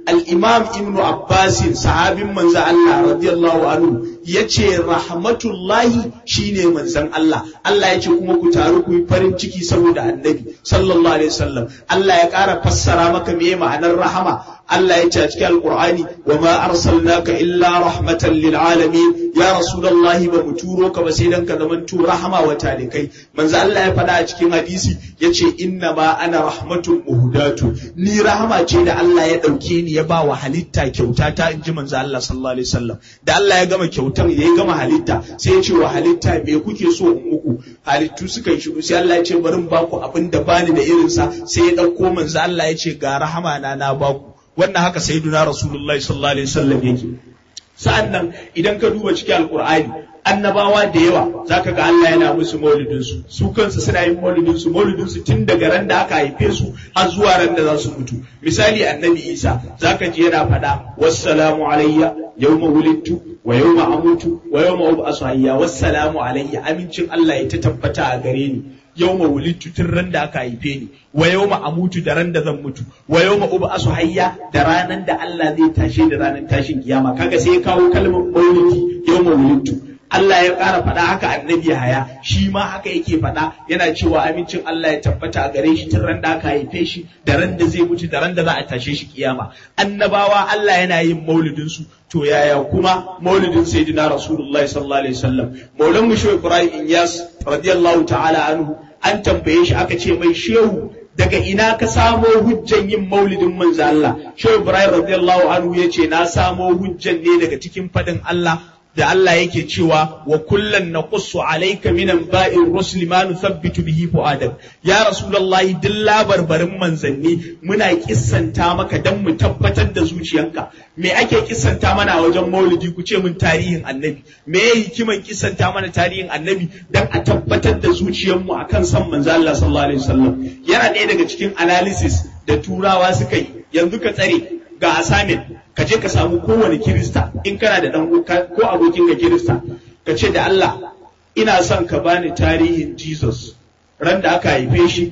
al-imam ibnu abbas sahabin manzo Allah radiyallahu anhu yace rahmatullahi shine manzon Allah Allah yace kuma ku taru ku yi farin ciki saboda annabi sallallahu alaihi wasallam Allah ya ƙara fassara maka me ma'anar rahama Allah ya ce a cikin Alƙur'ani wa ma arsalnaka illa rahmatan lil alamin ya rasulullahi ba mu turo ka ba sai dan ka zaman tu rahama wa talikai manzo Allah ya faɗa a cikin hadisi yace inna ma ana rahmatun muhdatu ni rahama ce da Allah ya ɗauke ni ya ba wa halitta kyauta ta inji manzo Allah sallallahu alaihi wasallam da Allah ya gama kyautar ya gama halitta sai ya ce wa halitta me kuke so in muku halittu suka yi shiru sai Allah ya ce bari in baku abin da bani da irinsa sai ya ɗauko manzo Allah ya ce ga rahama na na baku wannan haka sayyiduna rasulullahi sallallahu alaihi wasallam yake sa'annan idan ka duba cikin alqur'ani annabawa da yawa zaka ga Allah yana musu maulidin su su kansu suna yin maulidin su maulidin su tun daga ran da aka haife su har zuwa ran da za su mutu misali annabi Isa zaka ji yana faɗa wassalamu alayya yawma wulidtu wa yawma amutu wa yawma ub'asu hayya wassalamu alayya amincin Allah ya ta tabbata a gare ni yawma wulidtu tun ran da aka haife ni wa yawma amutu da ran da zan mutu wa yawma ub'asu hayya da ranan da Allah zai tashe da ranan tashin kiyama kaga sai ya kawo kalmar maulidi yawma wulidtu Allah ya ƙara faɗa haka annabi haya shi ma haka yake faɗa yana cewa amincin Allah ya tabbata a gare shi tun ran da aka haife shi da ran da zai mutu da ran da za a tashe shi kiyama annabawa Allah yana yin maulidin su to yaya kuma maulidin sayyidina rasulullahi sallallahu alaihi wasallam maulan mu shehu ibrahim inyas radiyallahu ta'ala anhu an tambaye shi aka ce mai shehu daga ina ka samo hujjan yin maulidin manzo Allah shehu ibrahim radiyallahu anhu yace na samo hujjan ne daga cikin fadin Allah da Allah yake cewa wa kullan naqussu alayka minan ba'ir rusul ma nuthabbitu bihi fu'adak ya rasulullahi duk labarbarin manzanni muna kissanta maka dan mu tabbatar da zuciyanka me ake kissanta mana a wajen maulidi ku ce mun tarihin annabi me ya hikiman kissanta mana tarihin annabi dan a tabbatar da zuciyarmu akan san manzo Allah sallallahu alaihi wasallam yana ɗaya daga cikin analysis da turawa suka yi yanzu ka tsare ga assignment ka je ka samu kowane kirista in kana da dan ko abokin ka kirista ka ce da Allah ina son ka bani tarihin Jesus ran da aka haife shi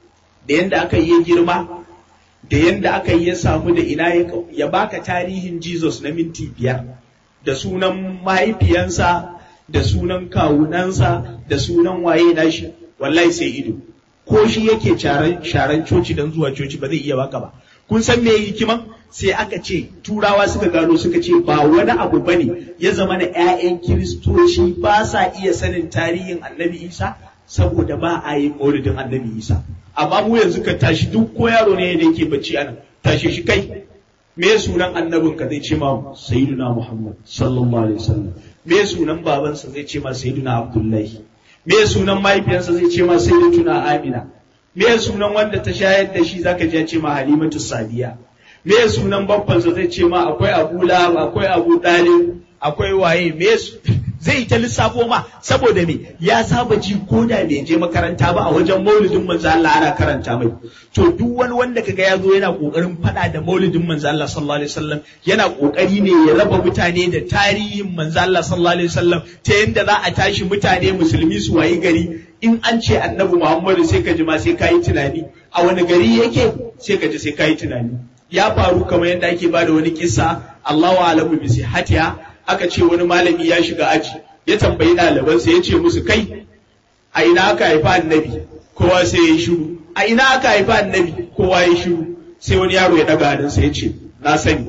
da yanda aka yi girma da yanda aka yi ya samu da ina ya baka tarihin Jesus na minti biyar da sunan mahaifiyansa da sunan kawunansa da sunan waye nashi wallahi sai ido ko shi yake sharan coci don zuwa coci ba zai iya baka ba kun san me hikiman sai aka ce turawa suka gano suka ce ba wani abu bane ya zama na 'ya'yan kiristoci ba sa iya sanin tarihin annabi isa saboda ba a yi maulidin annabi isa amma mu yanzu ka tashi duk ko yaro ne da yake bacci anan tashi shi kai me sunan annabin ka zai ce ma sayyiduna muhammad sallallahu alaihi wasallam me sunan babansa zai ce ma sayyiduna abdullahi me sunan mahaifiyarsa zai ce ma sayyidatuna amina me sunan wanda ta shayar da shi zaka je ce ma halimatu sadiya me sunan babbansa zai ce ma akwai abu lab akwai abu dalib akwai waye me zai ta lissafo ma saboda me ya saba ji ko da bai je makaranta ba a wajen maulidin manzo Allah ana karanta mai to duk wani wanda kaga ya zo yana kokarin fada da maulidin manzo Allah sallallahu alaihi wasallam yana kokari ne ya raba mutane da tarihin manzo Allah sallallahu alaihi wasallam ta yanda za a tashi mutane musulmi su wayi gari in an ce annabi Muhammadu sai ka ji ma sai ka yi tunani a wani gari yake sai ka ji sai ka yi tunani ya faru kamar yadda ake bada wani kissa Allahu a'lamu bi sihhatiha aka ce wani malami ya shiga aji ya tambayi ɗalibansa ya ce musu kai a ina aka haifa annabi kowa sai ya yi shiru a ina aka haifa annabi kowa ya yi shiru sai wani yaro ya daga hannunsa ya ce na sani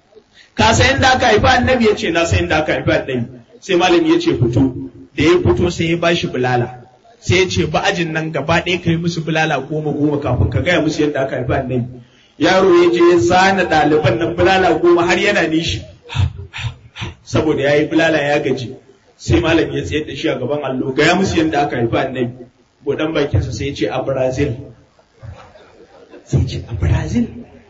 ka san inda aka haifa annabi ya ce na san inda aka haifa annabi sai malami ya ce fito da ya fito sai ya bashi bulala sai ya ce ba ajin nan gaba ɗaya ka yi musu bulala goma goma kafin ka gaya musu yadda aka haifa annabi yaro ya je ya zana ɗaliban nan bulala goma har yana nishi saboda ya yi bulala ya gaji sai malam ya tsayar da shi a gaban allo gaya musu yadda aka haifi annabi buɗan bakinsa sai ya ce a brazil sai ce a brazil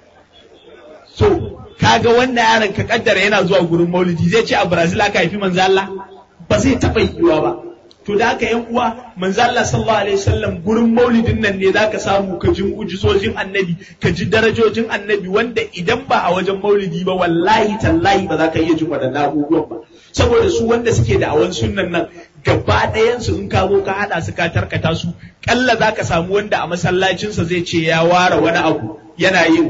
so kaga wannan yaron ka kaddara yana zuwa gurin maulidi zai ce a brazil aka haifi manzo Allah ba zai taɓa yiwuwa ba to da haka yan uwa manzo Allah sallallahu alaihi wasallam gurin maulidin nan ne zaka samu ka ji ujizojin annabi ka ji darajojin annabi wanda idan ba a wajen maulidi ba wallahi tallahi ba za ka iya jin waɗannan abubuwan ba saboda su wanda suke da awan sunnan nan gaba ɗayansu in ka zo ka haɗa su ka tarkata su ƙalla za ka samu wanda a masallacinsa zai ce ya ware wani abu yana yin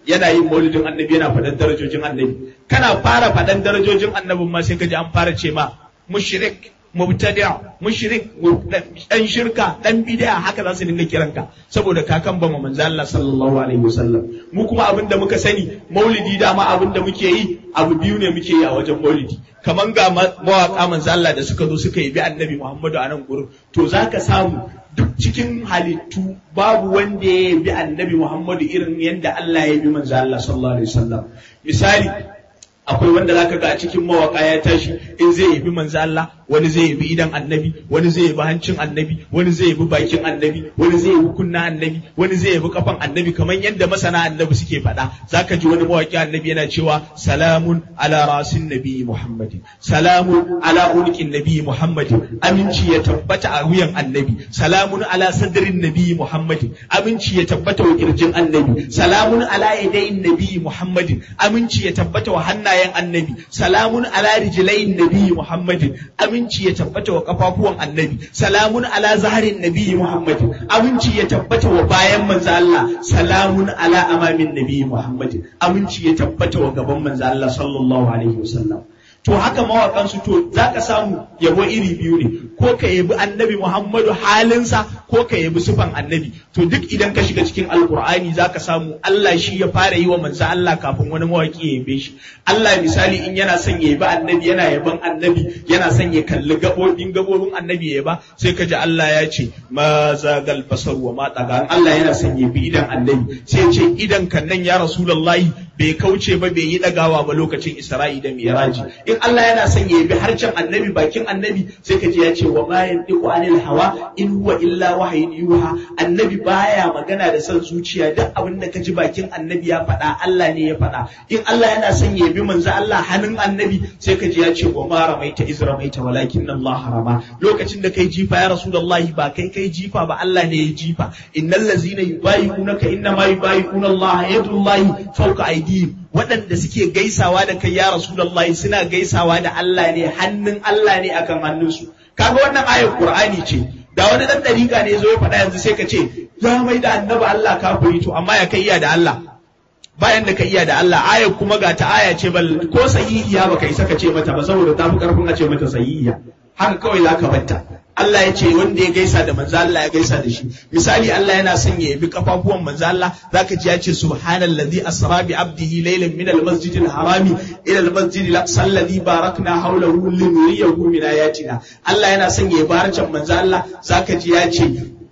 yana yin maulidin annabi yana faɗan darajojin annabi kana fara faɗan darajojin annabin ma sai ka ji an fara ce ma mushrik mubtadi' mushrik dan shirka dan bid'a haka za su dinga kiranka saboda kakan ba manzo Allah sallallahu alaihi wasallam mu kuma abin da muka sani maulidi dama abin da muke yi abu biyu ne muke yi a wajen maulidi kaman ga mawaka manzo Allah da suka zo suka yi bi annabi Muhammadu a nan gurin to zaka samu duk cikin halittu babu wanda ya bi annabi Muhammadu irin yadda Allah ya bi manzo Allah sallallahu alaihi wasallam misali akwai wanda zaka ga a cikin mawaka ya tashi in zai yabi manzo Allah wani zai yabi idan annabi wani zai yabi hancin annabi wani zai yabi bakin annabi wani zai yabi kunna annabi wani zai yabi kafan annabi kamar yadda masana annabi suke faɗa zaka ji wani mawaki annabi yana cewa salamun ala rasin nabi muhammadin salamun ala ulqin nabi muhammadin aminci ya tabbata a wuyan annabi salamun ala sadrin nabi muhammadin aminci ya tabbata wa kirjin annabi salamun ala yadayin nabi muhammadin aminci ya tabbata wa hannayen annabi salamun ala rijlayin nabi muhammadin aminci ya tabbata wa kafafuwan annabi salamun ala zaharin nabi muhammadin aminci ya tabbata wa bayan manzo Allah salamun ala amamin nabi muhammadin aminci ya tabbata wa gaban manzo Allah sallallahu alaihi wasallam to haka mawakan su to zaka samu yabo iri biyu ne ko ka yabi annabi Muhammadu halinsa ko ka yabi sufan annabi to duk idan ka shiga cikin alkur'ani zaka samu Allah shi ya fara yi wa manzo Allah kafin wani mawaki ya yabe shi Allah misali in yana son ya yabi annabi yana yaban annabi yana son ya kalli gabobin gabobin annabi ya ba sai ka ji Allah ya ce ma zagal basar wa ma taga Allah yana son ya yabi idan annabi sai ya ce idan kan nan ya rasulullahi bai kauce ba bai yi dagawa ba lokacin Isra'i da Miraji in Allah yana son ya yabi harcen annabi bakin annabi sai ka ji ya ce wa ma yantiqu anil hawa in huwa illa wahyin yuha annabi baya magana da son zuciya duk abin da ka ji bakin annabi ya faɗa Allah ne ya faɗa in Allah yana son ya yabi manzo Allah hannun annabi sai ka ji ya ce wa ma ramaita iz ramaita walakin Allah harama lokacin da kai jifa ya rasulullahi ba kai kai jifa ba Allah ne ya jifa innal ladzina yubayi'unaka inna ma yubayi'una Allah yadullahi fawqa aydihim waɗanda suke gaisawa da kai ya Rasulullahi suna gaisawa da Allah ne hannun Allah ne akan hannunsu kaga wannan ayar Qur'ani ce da wani dan dariƙa ne zo ya faɗa yanzu sai ka ce ya mai da annabi Allah kafiri to amma ya kai iya da Allah bayan da ka iya da Allah ayar kuma ga ta aya ce bal ko sahihiya baka isa ka ce mata ba saboda ta fi karfin a ce mata sahihiya haka kawai zaka batta Allah ya ce wanda ya gaisa da manzo Allah ya gaisa da shi misali Allah yana son ya yabi kafafuwan manzo Allah zaka ji ya ce subhanallazi asra bi abdihi laylan min almasjidil harami ila almasjidil aqsa alladhi barakna hawlahu linuriyahu min ayatina Allah yana son ya yabi harcen manzo Allah zaka ji ya ce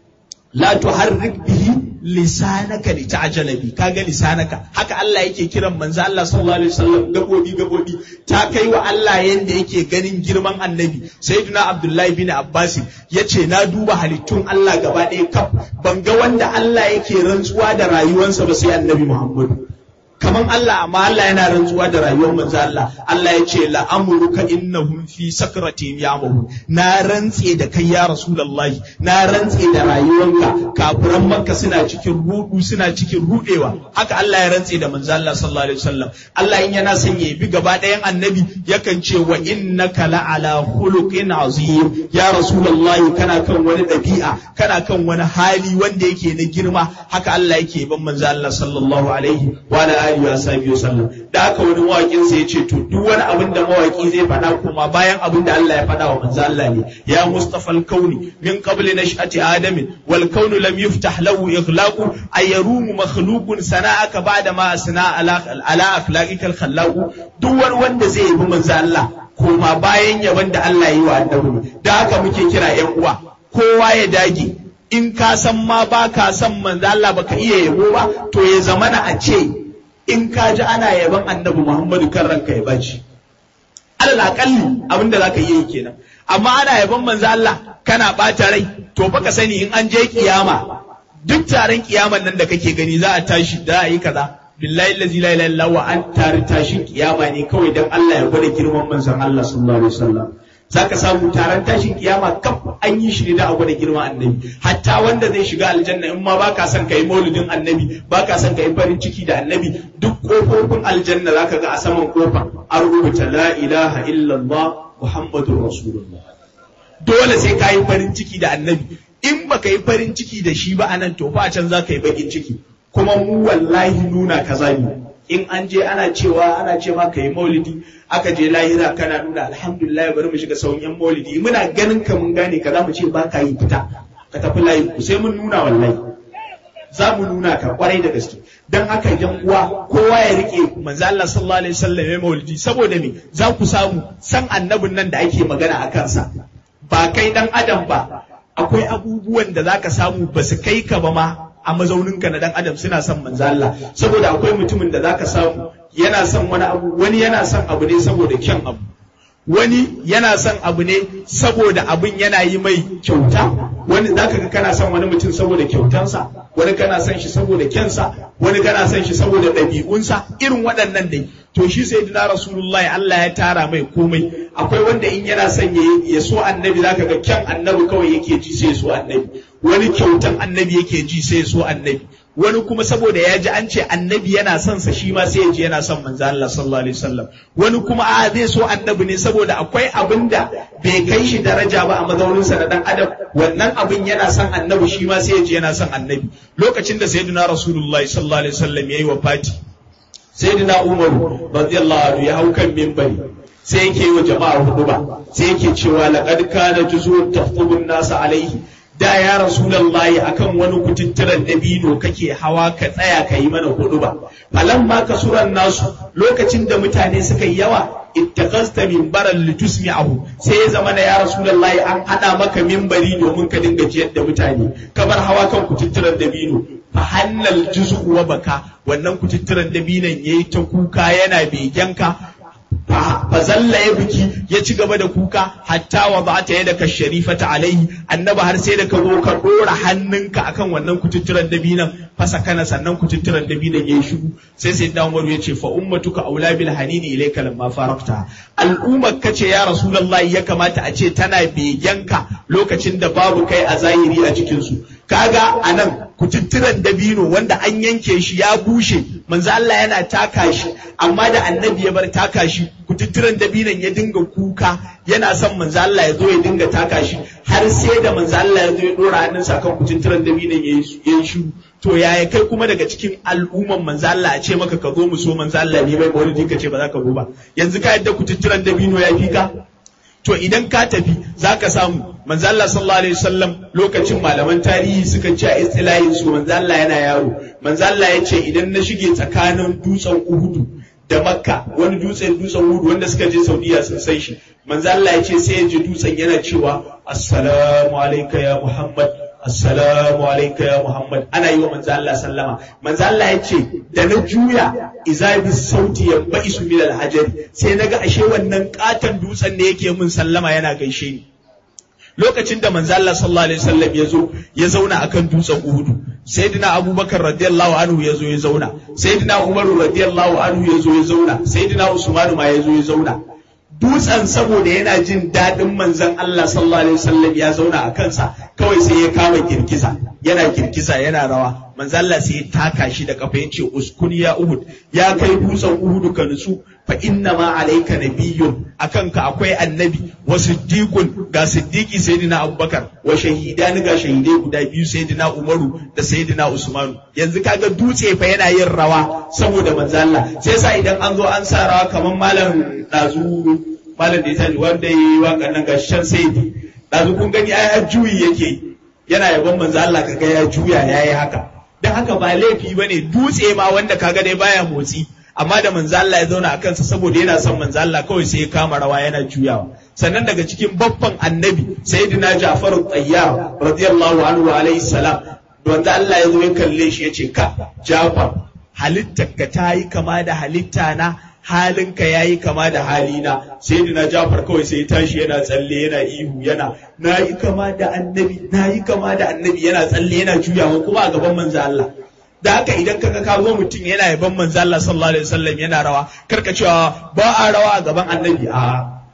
la tuharrik bihi lisanaka li ta'jala bi kaga lisanaka haka Allah yake kiran manzo Allah sallallahu alaihi wasallam gabobi gabobi ta kai wa Allah yanda yake ganin girman annabi sayyidina Abdullahi bin Abbas yace na duba halittun Allah gaba ɗaya kaf ban ga wanda Allah yake rantsuwa da rayuwarsa ba sai annabi Muhammadu kaman Allah amma Allah yana rantsuwa da rayuwar manzo Allah Allah ya ce la amruka innahum fi sakratin ya'mahu na rantse da kai ya rasulullahi na rantse da rayuwanka kafiran makka suna cikin rudu suna cikin rudewa haka Allah ya rantse da manzo Allah sallallahu alaihi wasallam Allah in yana son ya bi gaba ɗayan annabi yakan ce wa innaka la ala khuluqin azim ya rasulullahi kana kan wani ɗabi'a kana kan wani hali wanda yake na girma haka Allah yake ban manzo Allah sallallahu alaihi wa alihi wa sahbihi wasallam da haka wani mawakin sa yace to duk wani abin da mawaki zai faɗa kuma bayan abin da Allah ya faɗa wa manzo Allah ne ya mustafa al-kauni min qabli nash'ati adam wal kaunu lam yuftah lahu ighlaqu ayarumu makhluqun sana'aka ba'da ma asna ala ala akhlaqika al-khallaq duk wani wanda zai yi manzo Allah kuma bayan yaban da Allah yi wa annabi da haka muke kira ƴan uwa kowa ya dage in ka san ma ba ka san manzo Allah baka iya yabo ba to ya zamana a ce in ka ji ana yaban annabi Muhammadu kan ranka ya baci alal akalli abin da zaka iya yi kenan amma ana yaban manzo Allah kana bata rai to fa ka sani in an je kiyama duk taron kiyaman nan da kake gani za a tashi da a yi kaza billahi allazi la ilaha illa wa an tare tashin kiyama ne kawai dan Allah ya gwada girman manzon Allah sallallahu alaihi wasallam zaka samu taron tashin kiyama kaf an yi shi ne da a gwada girman annabi hatta wanda zai shiga aljanna in ma baka son kai maulidin annabi baka son kai farin ciki da annabi duk kofofin aljanna zaka ga a saman kofa an rubuta la ilaha illallah muhammadur rasulullah dole sai ka yi farin ciki da annabi in baka yi farin ciki da shi ba anan to fa can zaka yi bakin ciki kuma mu wallahi nuna kaza ne in an je ana cewa ana ce ma yi maulidi aka je lahira kana nuna alhamdulillah bari mu shiga sauran yan maulidi muna ganin ka mun gane ka za mu ce ba ka yi fita ka tafi layi ku sai mun nuna wallahi za mu nuna ka kwarai da gaske dan haka yan uwa kowa ya rike manzo Allah sallallahu alaihi wasallam ya maulidi saboda me za ku samu san annabin nan da ake magana a kansa ba kai dan adam ba akwai abubuwan da zaka samu ba su kai ka ba ma a mazauninka na dan adam suna son manzo Allah saboda akwai mutumin da zaka samu yana son wani abu wani yana son abu ne saboda kyan abu wani yana son abu ne saboda abin yana yi mai kyauta wani zaka ga kana son wani mutum saboda kyautansa wani kana son shi saboda kyansa wani kana son shi saboda ɗabi'unsa irin waɗannan dai to shi sai dina rasulullahi Allah ya tara mai komai akwai wanda in yana son ya so annabi zaka ga kyan annabi kawai yake ji sai ya so annabi wani kyautan annabi yake ji sai ya so annabi wani kuma saboda ya ji an ce annabi yana son sa shi ma sai ya ji yana son manzo Allah sallallahu alaihi wasallam wani kuma a zai so annabi ne saboda akwai abin da bai kai shi daraja ba a mazaunin sa na dan adam wannan abin yana son annabi shi ma sai ya ji yana son annabi lokacin da sayyidina rasulullahi sallallahu alaihi wasallam yayi wafati sayyidina umar radiyallahu anhu ya hau kan minbari sai yake yi wa jama'ar huduba sai yake cewa laqad kana juzun tafqubun nasa alaihi da ya rasulallahi akan wani kututturan dabino kake hawa ka tsaya ka yi mana hudu ba falan ma ka suran nasu lokacin da mutane suka yi yawa ittaqasta minbaran litusmi'ahu sai ya zama na ya rasulallahi an hada maka minbari domin ka dinga jiyar da mutane kamar hawa kan kututturan dabino fa hannal juz'u wa baka wannan kututturan dabinon yayi ta kuka yana begenka fa zalla ya biki ya ci gaba da kuka hatta wa ba ta yadda ka sharifata alaihi annaba har sai da ka zo ka dora hannunka akan wannan kututturan dabinan fasa kana sannan kututturan dabinan yayi shigo sai sai dan Umaru ya ce fa ummatuka aula bil hanini ilayka lamma farakta al'ummar kace ya rasulullahi ya kamata a ce tana begenka lokacin da babu kai a zahiri a cikin su kaga anan kututturan dabino wanda an yanke shi ya bushe manzo Allah yana taka shi amma da annabi ya bar taka shi kututturan dabinon ya dinga kuka yana son manzo Allah ya zo ya dinga taka shi har sai da manzo Allah ya zo ya dora hannunsa kan kututturan dabinon ya yi shi to yaya kai kuma daga cikin al'umman manzo Allah a ce maka ka zo mu so manzo Allah ne bai wani ka ce ba za ka zo ba yanzu ka yadda kututturan dabino ya fi ka to idan ka tafi za ka samu manzo Allah sallallahu alaihi wasallam lokacin malaman tarihi suka ce a istilahin su manzo Allah yana yaro manzo Allah ya ce idan na shige tsakanin dutsen Uhudu da Makka wani dutsen dutsen Uhudu wanda suka je Saudiya sun san shi manzo Allah ya ce sai ya ji dutsen yana cewa assalamu alayka ya Muhammad assalamu alayka ya Muhammad ana yi wa manzo Allah sallama manzo Allah ya ce da na juya iza bi sauti ya ba'isu min al-hajari sai naga ashe wannan katan dutsen ne yake min sallama yana gaishe ni lokacin da manzo Allah sallallahu alaihi wasallam ya zo ya zauna akan dutsen Uhudu sayyidina Abubakar radiyallahu anhu ya zo ya zauna sayyidina Umar radiyallahu anhu ya zo ya zauna sayyidina Usman ma ya zo ya zauna dutsen saboda yana jin daɗin manzon Allah sallallahu alaihi wasallam ya zauna a kansa kawai sai ya kama girgiza yana girgiza yana rawa manzon Allah sai ya taka shi da kafa yace uskun ya Uhud ya kai dutsen Uhud ka nutsu fa inna ma alayka nabiyyun akan ka akwai annabi wa siddiqun ga siddiqi sayyidina Abubakar wa shahidani ga shahidai guda biyu sayyidina Umaru da sayyidina Usmanu yanzu kaga dutse fa yana yin rawa saboda manzon Allah sai sa idan an zo an sa rawa kamar malam dazu malam da ya sani wanda ya yi waƙar nan ga shan saidi ɗazu kun gani ai har juyi yake yana yaban manzo Allah kaga ya juya ya yi haka dan haka ba laifi bane dutse ma wanda kaga dai baya motsi amma da manzo Allah ya zauna a kansa saboda yana son manzo Allah kawai sai ya kama rawa yana juyawa sannan daga cikin babban annabi sayyidina Ja'far at-Tayyar radiyallahu anhu alayhi salam wanda Allah ya zo ya kalle shi ya ce ka Ja'far halittarka ta yi kama da halitta na halinka ya yi kama da halina sai na jafar kawai sai tashi yana tsalle yana ihu yana na yi kama da annabi na yi kama da annabi yana tsalle yana juyawa kuma a gaban manzo Allah da haka idan kaga ka zo mutum yana yaban manzo Allah sallallahu alaihi wasallam yana rawa karka cewa ba a rawa a gaban annabi a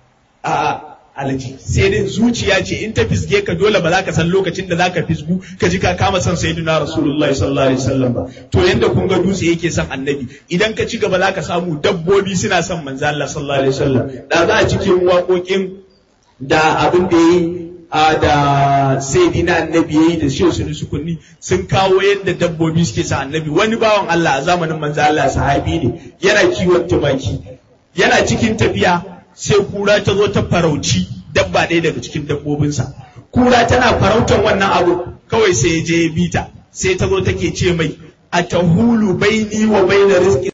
a alaji sai dai zuciya ce in ta fisge ka dole ba za ka san lokacin da za ka fisgu ka ji ka kama son sayyidina rasulullahi sallallahu alaihi wasallam ba to yanda kun ga dutse yake son annabi idan ka ci gaba za ka samu dabbobi suna son manzo Allah sallallahu alaihi wasallam da za a cikin waƙoƙin da abin da yi a da sayyidina annabi yayi da shehu sunu sukunni sun kawo yadda dabbobi suke sa annabi wani bawan Allah a zamanin manzo Allah sahabi ne yana kiwon tumaki yana cikin tafiya sai kura ta zo ta farauci dabba ɗaya daga cikin dabbobinsa kura tana farautar wannan abu kawai sai ya je ya bita sai ta zo take ce mai a tahulu baini wa baina rizqi